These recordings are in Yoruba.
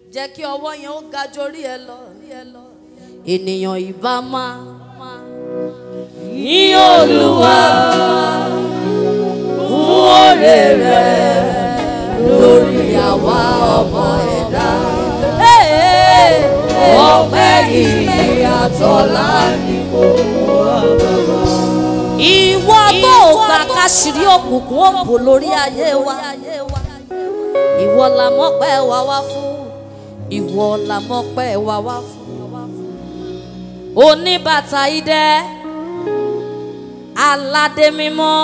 jẹ́ kí ọwọ́ yẹn ó ga jórí ẹ lọ. ènìyàn ìbá máa yìn olúwa fún oore rẹ̀ lórí àwa ọmọ ẹ̀dá. ọpẹ́ yìí àtọ́lá ni mo mú àbàbà. ìwọ tó gbà káṣírí òkùnkùn òbò lórí ayé wa ìwọ la mọ̀pẹ́ wa wá fún ìwọ la mọ̀pẹ́ wa wá fún. oníbàtà idẹ aládé mímọ́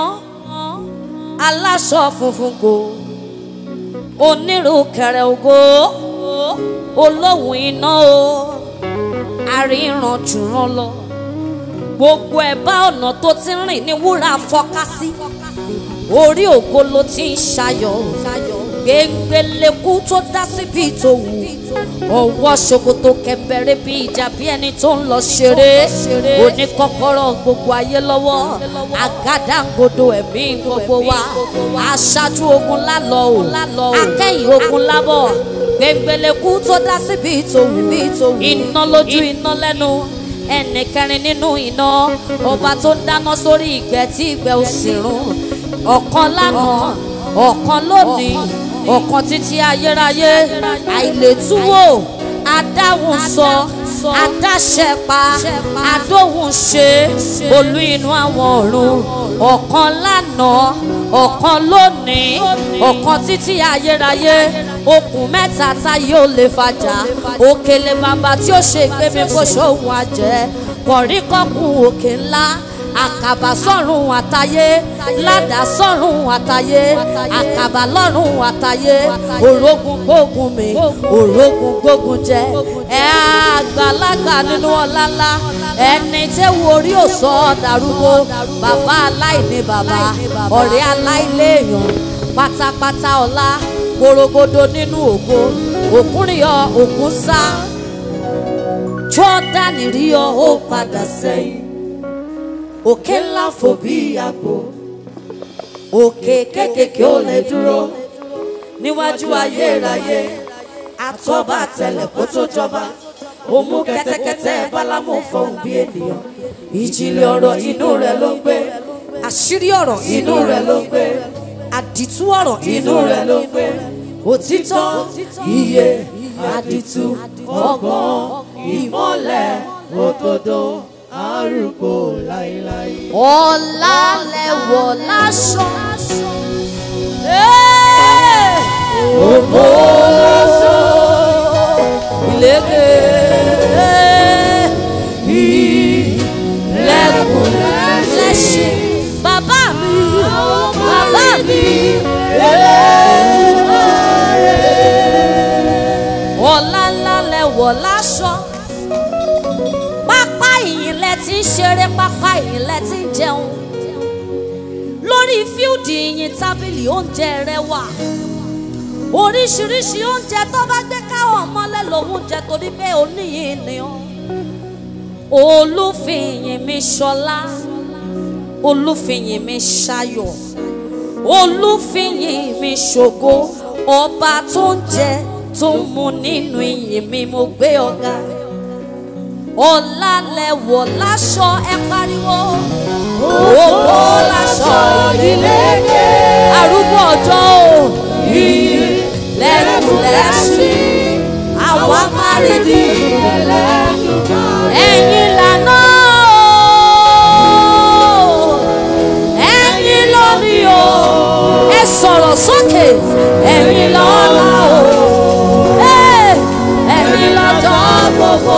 aláṣọ funfun kò onírúkẹrẹ ògo olóhùn iná o àríran jùrán lọ gbogbo ẹ̀bá ọ̀nà tó ti rìn ní wúrà fọ́ká sí orí ògo ló ti ń ṣayọ̀ gbẹngbẹlẹ́kú tó dá síbi tó wù ọwọ́ ṣòkòtò kẹ̀mbẹ̀rẹ̀ bí ìjà bí ẹni tó ń lọ ṣeré oníkọ́kọ́rọ́ gbogbo ayé lọ́wọ́ àgádágodo ẹ̀mí gbogbo wa aṣáájú ogun lálọ́ o akẹ́yìn ogun lábọ̀ gbẹngbẹlẹ́kú tó dá síbi tó wù iná lójú iná lẹ́nu ẹnì kẹrin nínú iná ọba tó ń dáná sórí ìgbẹ́ tí ìgbẹ́ ò sì rún ọ̀kan lánàá ọ̀kan lónìí ọ̀kan títí ayérayé àìlétúwò adáhùn sọ adáṣẹpa adóhùn ṣe olú inú àwọn ọ̀run ọ̀kan lánàá ọ̀kan lónìí ọ̀kan títí ayérayé okùn mẹ́ta táyé ò lè fàjà òkèlè bàbá tí ó ṣe ìgbémi fóṣòwò àjẹ́ kọ̀ríkọ́kùn òkè ńlá àkàbà sọ́run àtayé ládà sọ́run àtayé àkàbà lọ́run àtayé òrógùn gbógun mi òrógùn gbógun jẹ ẹ àgbàlagbà nínú ọláńlá ẹni tẹ́wọ́ orí òsọ dàrúgbó bàbá aláìní bàbá ọ̀rẹ́ aláìléèyàn pátápátá ọlá gbòrògbòdò nínú ògo òkúrìyọ òkun sá jọ́dánì rí ọ ó padà sẹ́yìn òkè ńlá fò bí àgbò òkè kékèké ò lè dúró níwájú ayérayé àtọ́ba àtẹlẹ̀ kó tó jọba ó mú kẹ́tẹ́kẹ́tẹ́ bálámù fọhùn bí ènìyàn ìjìnlẹ̀ ọ̀rọ̀ inú rẹ̀ ló ń gbé àṣírí ọ̀rọ̀ inú rẹ̀ ló ń gbé àdìtú ọ̀rọ̀ inú rẹ̀ ló ń gbé òtítọ́ iye àdìtú ọgbọ́n ìmọ́lẹ̀ òdodo arúgbó láíláí. ọ̀la lẹ̀wọ̀ láṣọ. ògbó láṣọ. ìlékè. ìlẹ̀kùn lẹ́sìn. bàbá mi. bàbá mi. ọ̀la ńlá lẹ̀wọ̀ láṣọ pápá ìyìn lẹ ti ń ṣeré pápá ìyìn lẹ ti ń jẹun lórí fíldì ìyìn tábìlì oúnjẹ rẹ wà oríṣiríṣi oúnjẹ tó bá gbé káwọn mọ́lẹ̀ lòun jẹ torí pé oníyìn ni ó olúfìyìn mi ṣọlá olúfìyìn mi ṣayọ̀ olúfìyìn mi ṣògo ọba tó ń jẹ tó ń mu nínú ìyìn mi mo gbé ọ̀gá ọ̀la lẹ̀wọ̀ láṣọ ẹ pariwo. Ògbó láṣọ ìlékè. Arúgbó ọjọ́ o. Ìlẹ̀kùn lẹ́sìn. Àwa máa rí di. Ẹ̀yin lànà o. Ẹ̀yin lórí o. Ẹ sọ̀rọ̀ sókè. Ẹ̀yin lọ́la o. Ẹ̀yin lọ́jọ́ gbogbo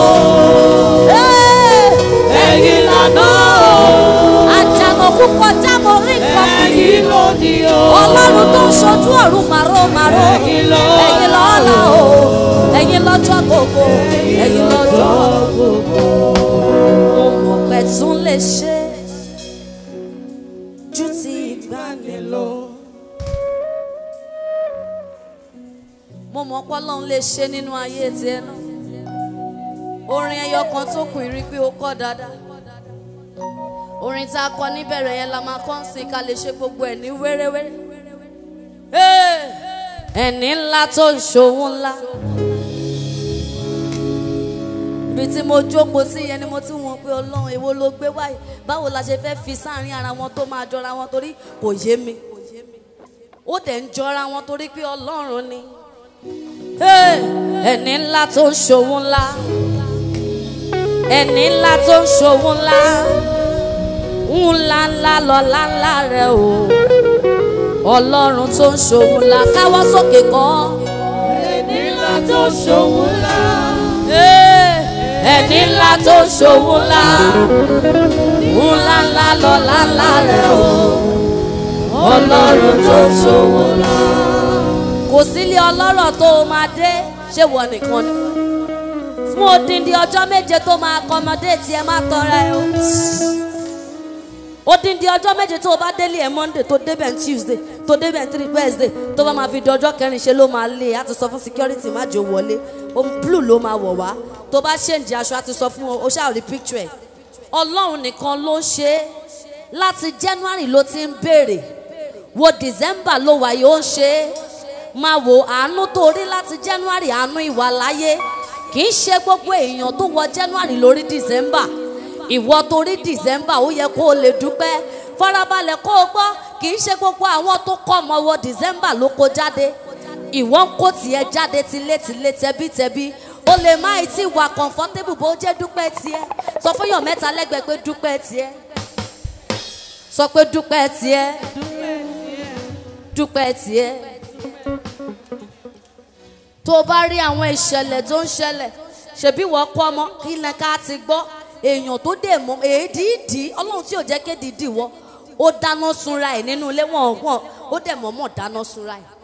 ẹ̀yin lànà o. àjànàkú kọjá mo rí nǹkan fún yìí. ẹ̀yin lónìí o. ọlọ́run tó ń ṣojú ọ̀run màró màró. Ẹ̀yin lọ́la ẹ̀yin lọ́la o. ẹ̀yin lọ́jọ́ gbogbo. ẹ̀yin lọ́jọ́ gbogbo. mo mọ̀ pé tún lè ṣe ju ti ìgbàanì lọ. mo mọ̀ pé ọlọ́run lè ṣe nínú ayé tiẹ̀ náà orin ẹyọ kan tó kù rí pé ó kọ́ dáadáa orin tá a kọ níbẹ̀rẹ̀ yẹn la máa kọ́ sí ká lè ṣe gbogbo ẹ̀ ní wéréwéré. ẹni ńlá tó ń ṣòwò ńlá ibi tí mo jókòó sí yẹn ni mo ti wọ́n pé ọlọ́run èwo ló gbé wáyé báwo la ṣe fẹ́ fi sáàrin ara wọn tó máa jọra wọn torí kò yé mi ó dẹ̀ ń jọra wọn torí pé ọlọ́run ni Hey! ẹni ńlá tó ń ṣòwò ńlá ẹni ńlá tó ń ṣòwò ńlá ńlá ńlá lọ́lá ńlá rẹ o ọlọ́run tó ń ṣòwò ńlá káwọ́ sókè kọ́ ẹni ńlá tó ṣòwò ńlá. Hey! ẹni ńlá tó ń ṣòwò ńlá ńlá ńlá lọ́lá ńlá rẹ o ọlọ́run tó ń ṣòwò ńlá kò sílé ọlọ́rọ̀ tó o máa dé ṣé wọ nìkan ni fún odindi ọjọ́ méje tó máa kọmọdé tí ẹ má tọrẹ o odindi ọjọ́ méje tó o bá délé ẹ monday tó débẹ̀ ní tuesday tó débẹ̀ ní three wednesday tó bá máa fi di ọjọ́ kẹrin ṣe ló máa lé a ti sọ fún security má jò wọlé ohun blue ló máa wọ̀ wá tó bá ṣèǹjì aṣọ a ti sọ fún o ṣáà rí picture ẹ̀ ọlọ́run nìkan ló ń ṣe é láti january ló ti ń béèrè wo december ló wà yóò ń ṣe é máa wo àánú tó rí láti january àánú ìwà láyé kì í ṣe gbogbo èèyàn tó wọ january lórí december ìwọ tó rí december ó yẹ kó o lè dúpẹ́ farabalẹ̀ kó o gbọ́ kì í ṣe gbogbo àwọn tó kọ́ ọmọ wọ december ló kó jáde ìwọ ń kó tiẹ̀ jáde tilétilé tẹbítẹbí o lè má ì tí wà comfortable bó jẹ́ dúpẹ́ tiẹ̀ sọ fún yàn mẹ́ta lẹ́gbẹ̀ẹ́ pé dúpẹ́ tiẹ̀ sọ pé dúpẹ́ tiẹ̀ dúpẹ́ tiẹ̀ tó o bá rí àwọn ìṣẹ̀lẹ̀ tó ń ṣẹlẹ̀ ṣebí wọ́n kọ́ ọmọ kí ni ká ti gbọ́ èèyàn tó dè mọ́ èédìídì ọlọ́run tí ò jẹ́ kédìídì wọ́ ó dáná sunra ẹ̀ nínú ilé wọn wọn ó dẹ̀ mọ́mọ́ dáná sunra ẹ̀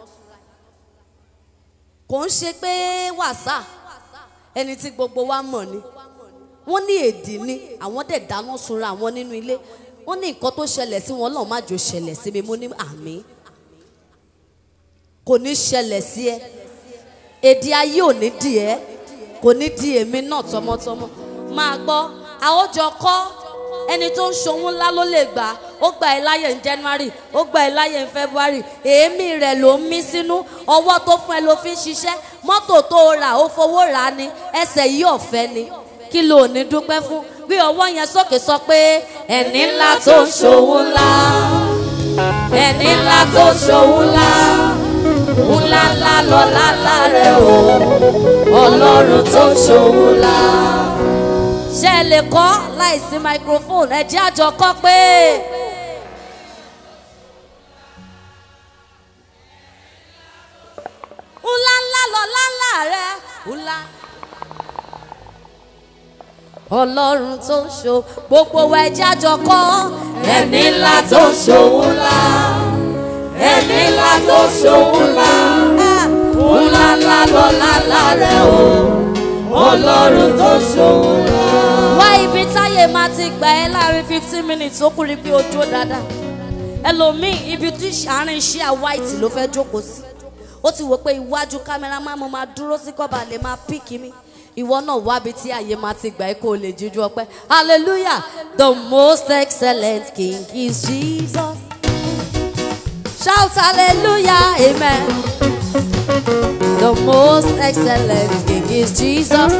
kò ń ṣe pé wàsà ẹni tí gbogbo wa mọ̀ ni wọ́n ní èdè ni àwọn dẹ̀ dáná sunra àwọn nínú ilé wọ́n ní nǹkan tó ṣẹlẹ̀ sí wọn lọ́ọ́ má jò ṣẹlẹ̀ sí mi mo ní àmì kò ní ṣẹlẹ̀ sí ẹ èdè ayé ò ní di ẹ kò ní di èmi náà tọmọtọmọ máa gbọ́ àwòjọ kọ́ ẹni tó ń ṣòwò ńlá ló lè gbà ó gba ẹ láyè ní january ó gba ẹ láyè ní february èémí rẹ̀ ló ń mí sínú ọwọ́ tó fún ẹ ló fi ń ṣiṣẹ́ mọ́tò tó o rà ó fowó rà á ni ẹsẹ̀ yìí ọ̀fẹ́ ni kí ló ní dúpẹ́ fún gbé ọwọ́ yẹn sókè sọ pé ẹni ńlá tó ń ṣòwò ńlá ẹni ńlá tó ń ṣòwò ńlá ńlá ńlá lọ́lá ńlá rẹ̀ o ọlọ́run tó ń ṣòwò ńlá. ṣé ẹ lè kọ́ láìsí microphone ẹ jẹ́ àjọ kọ́ pé. ńlá ńlá lọ́lá ńlá rẹ̀ ńlá. ọlọ́run tó ń ṣò gbogbo wa ẹ jẹ́ àjọ kọ́ ẹni ńlá tó ń ṣòwò ńlá ẹni ńlá tó ṣòwò ńlá ńlá ńlá lọ́lá ńlá rẹ̀ o ọlọ́run tó ṣòwò ńlá. wá ibi táyé máa ti gbà ẹ́ láàrin fifteen minutes ó kúri bí ojú dáadáa ẹlòmíì ibi tí àárín iṣẹ́ white ló fẹ́ jókòó sí ó ti wò pé iwájú kámẹ́rà máa mo máa dúró sí kọ́ba lè máa píkì mi ìwọ náà wábi tí àyè máa ti gbà ẹ́ kó o lè jíjú ọpẹ́ hallelujah the most excellent king is jesus. Shout hallelujah, amen. The most excellent King is Jesus.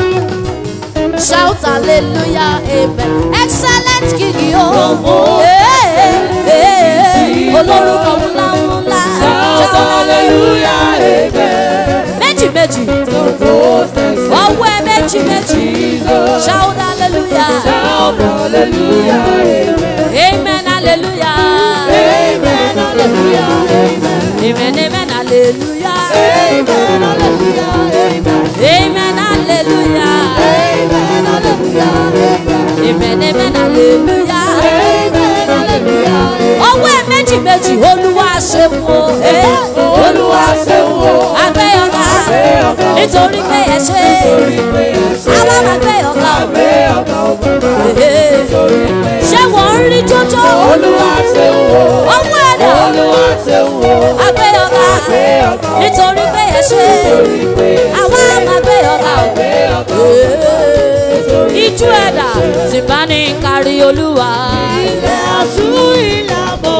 Shout hallelujah, amen. Excellent King, yo. Hey, hey, hey. Olórúkọ ńlá ńlá. Shout hallelujah, amen. Méjì méjì. The most excellent Ọwọ́ ẹ méjì méjì. Jesus. Shout hallelujah. Shout hallelujah, amen. Amen hallelujah. Amen, hallelujah, amen. Amen amen hallelujah. Amen, hallelujah, amen. Amen hallelujah. Amen, hallelujah, amen. Amen amen hallelujah. Amen, hallelujah, amen. Ọwọ́ ẹ̀ méjì méjì olúwa ṣeun o. Eh, Olúwa ṣeun o. Agbé ọ̀gá Agbé ọ̀gá o. nítorí pé ẹ ṣe. Nítorí pé ẹ ṣe. Àwọn agbé ọ̀gá o. Agbé ọ̀gá o bàbá. Eh, Nítorí pé ẹ ṣe. Ṣé wọ́n ń rí jójó? Olúwa ṣeun o. Ọwọ́ ẹ̀dá Olúwa ṣeun o. agbé ọ̀gá Agbé ọ̀gá o. nítorí pé ẹ ṣe. Nítorí pé ẹ ṣe. Àwọn agbé ọ̀gá o. Agbé ọ̀gá o. Eh, Ijú ẹ̀dá ti bá ní kárí olúwa. Ilẹ̀ aṣú ìlàbọ̀.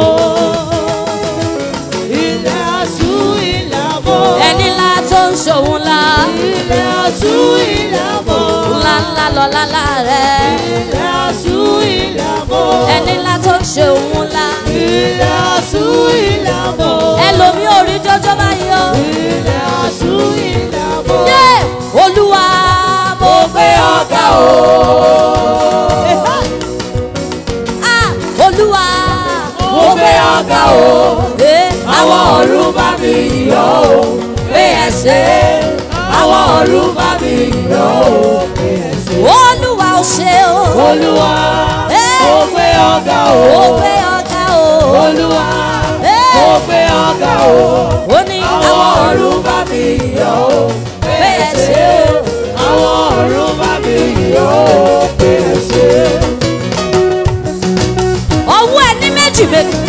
Ilẹ̀ aṣú ìlàbọ̀. Ẹni ńlá tó ń ṣòun ńlá. Ilẹ̀ aṣú ìlàbọ̀. Ńlá ńlá lọ lálá rẹ̀ ilẹ̀ aṣú ilẹ̀ àbọ̀. ẹni ńlá tó ń ṣe òun ńlá ilẹ̀ aṣú ilẹ̀ àbọ̀. ẹlòmí ò rí jọjọ báyìí o. ilẹ̀ aṣú ilẹ̀ àbọ̀. yé olúwa mo gbé ọ̀gá o. Ah, olúwa mo gbé ọ̀gá o. Eh, àwọn ọ̀run bá mi yọ̀ o. pé ẹ ṣe àwọn ọ̀run bá mi yọ̀ o. olúwa ò ṣe o. olúwa Eh. mo gbé ọ̀gá o. mo gbé ọ̀gá o. olúwa Eh. mo gbé ọ̀gá o. ó ní àwọn àwọn ọ̀run bá mi yọ̀ o. pé ẹ ṣe o. àwọn ọ̀run bá mi yọ̀ o. pé ẹ ṣe. ọwọ́ ẹ ní méjì méjì.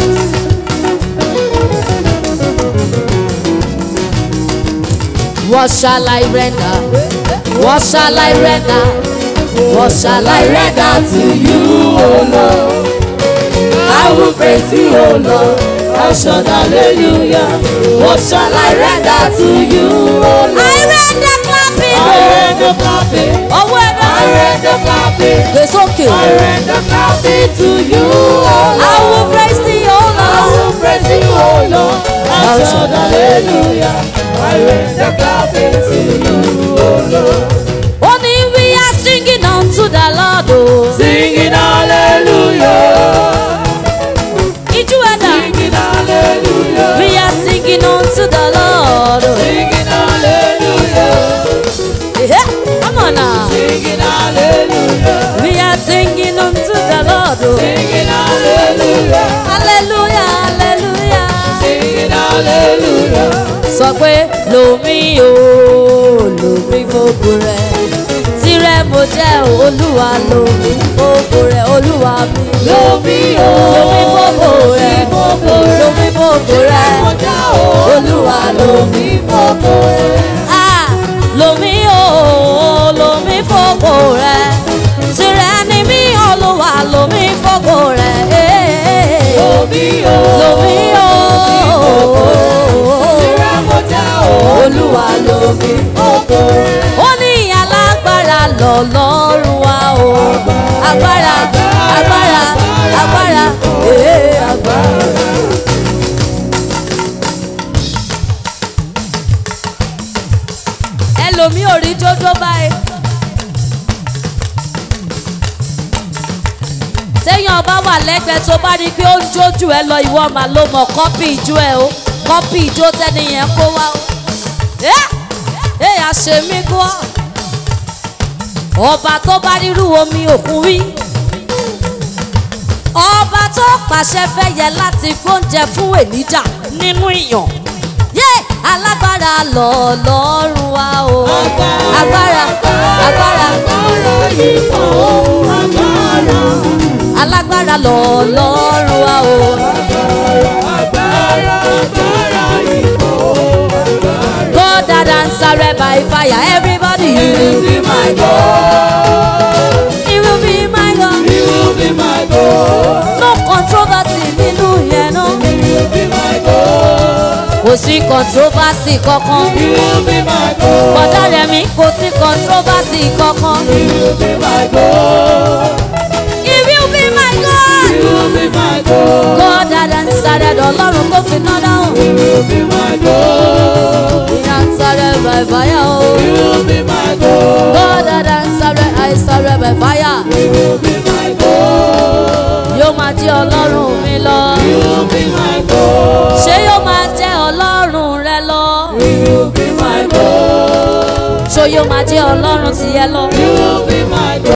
What shall I render? What shall I render? What shall I render to you, O Lord? I will praise you, O Lord. I shout hallelujah. What shall I render to you, O Lord? I render clapping. I render clapping. Ọwọ́ ẹ I náà. render clapping. Gbé sókè. I render clapping to you, O Lord. I will praise thee, O I Lord. will praise you, O Lord. I shout hallelujah. I render clapping to you, O Lord. Only we are singing unto the Lord. o. Singing hallelujah. Ijú ẹ̀dá. Singing hallelujah. We are singing unto the Lord. o. Singing hallelujah. Eh, Come on now. Singing hallelujah. We are singing unto the Lord. o. Singing hallelujah. Hallelujah, hallelujah. Singing hallelujah. Sọ pé lomi o, lomi fògo rẹ̀. Tirẹ̀ mo jẹ́ o, olúwa lomi fògo rẹ̀, olúwa mi. Lomi o. Lomi fògo rẹ̀, Fògo rẹ̀. lomi fògo rẹ̀. Kọjá o. Olúwa lomi fògo rẹ̀. Ah, lomi o, lomi fògo rẹ̀. Tirẹ̀ ni mí, olúwa lomi fògo rẹ̀. Eh, eh, eh. Lomi o. Lomi o, Ìrẹ́ kọjá o. olúwa lomi Fògo rẹ̀. ó ní alágbára lọ́lọ́run wa o agbára agbára agbára ee agbára. ẹlòmíì ò rí jójó báyìí. téèyàn bá wà lẹ́gbẹ̀ẹ́ tó bá rí i pé ó ń jójú ẹ lọ ìwọ mà ló mọ̀ kọ́pì ìjó ẹ o kọ́pì ìjó tẹ́niyẹn kó wá o. ẹ́ ẹ́ àṣemí gbọ́ ọba tó bá rírú omi òkun wí ọba tó pàṣẹ fẹ́yẹ láti gbóúnjẹ fún ènìjà nínú ìyàn yé alágbára lọ́ọ̀lọ́run wa o agbára agbára Agbára yìí pọ̀ o. Agbára. alágbára lọ́ọ̀lọ́run wa o Agbára. Agbára yìí pọ̀ o. Agbára. God that answered by fire everybody You will be my God. he will be my God You will be my God. no controversy nínú yẹn náà. You will be my God. kò sí controversy kankan. You will be my God. bọ́dá rẹ̀ mi kò sí controversy kankan. You will be my God. he will be my God. You will be my God. God that answered ọlọ́run tó fi ná dáhùn. You will be my God. he answered by fire o. You will be my God. God that answered I answered by fire. You will be my God. yóò máa jẹ́ ọlọ́run mi lọ. You will be my God. ṣé yóò máa jẹ́ ọlọ́run rẹ lọ. You will be my God. ṣó yóò máa jẹ́ ọlọ́run tiẹ̀ lọ. You will be my God.